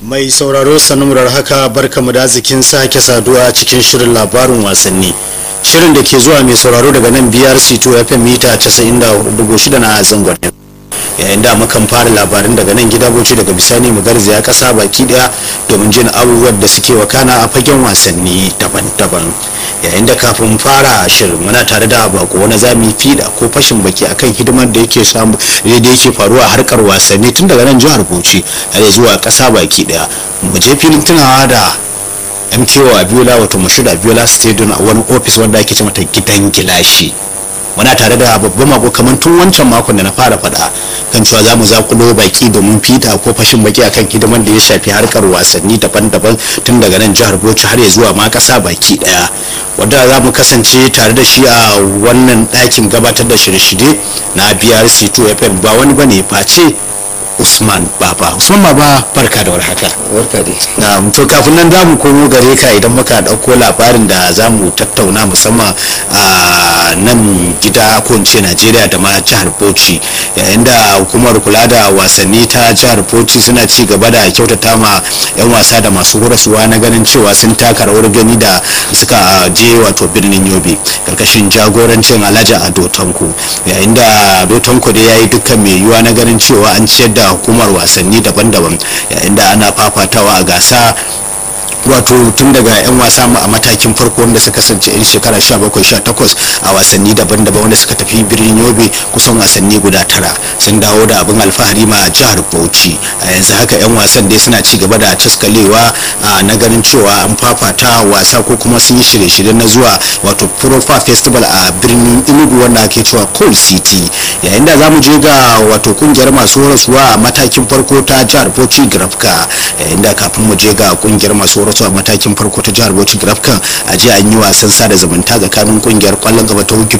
mai sauraro sanumurar haka barkamu da zikin sake saduwa cikin shirin labarin wasanni shirin da ke zuwa mai sauraro daga nan brc 2 fm mita 94.6 na zangon yayin da mukan fara labarin daga nan gida boci daga bisani mu garzaya kasa baki daya domin jin abubuwan da suke wakana a fagen wasanni daban-daban yayin da kafin fara shirin muna tare da bako wani zami fida ko fashin baki akan hidimar da yake samu da yake faruwa a harkar wasanni tun daga nan jihar bauchi har zuwa kasa baki daya mu je filin tunawa da mko abiola wato mashuda abiola stadium a wani ofis wanda ake ce mata gidan gilashi muna tare da babban mako kamar tun wancan makon da na fara faɗa kan cewa za mu zakulo baki domin fita ko fashin baki akan hidiman da ya shafi harkar wasanni daban-daban tun daga nan jihar bauchi har zuwa ma ƙasa baki ɗaya wadda za mu kasance tare da shi a wannan ɗakin gabatar da shirye-shirye na brc 2 fm ba wani bane face usman baba usman baba barka da warhaka barka dai na to kafin nan za mu komo gare ka idan muka ɗauko labarin da za mu tattauna musamman a nan gida ko in ce najeriya da ma jihar bauchi yayin da hukumar kula da wasanni ta jihar bauchi suna ci gaba da kyautata ma 'yan wasa da masu horaswa na ganin cewa sun taka rawar gani da suka je wato birnin yobe karkashin jagorancin alhaji ado tanko yayin da ado tanko da ya yi dukkan mai yiwuwa na ganin cewa an ciyar da hukumar wasanni daban-daban yayin da ana fafatawa a gasa wato tun daga 'yan wasa a matakin farko wanda suka kasance 'yan shekara 17-18 a wasanni daban-daban wanda suka tafi birnin yobe kusan wasanni guda tara sun dawo da abin alfahari ma jihar bauchi a yanzu haka 'yan wasan dai suna ci gaba da caskalewa na ganin cewa an fafata wasa ko kuma sun yi shirye-shirye na zuwa wato profa festival a birnin inugu wanda ake cewa coal city yayin da za mu je ga wato kungiyar masu horaswa a matakin farko ta jihar bauchi grafka yayin da kafin mu je ga kungiyar masu horaswa a matakin farko ta jihar bauchi grafkan a jiya an yi wasan sada zumunta tsakanin kungiyar kwallon gaba ta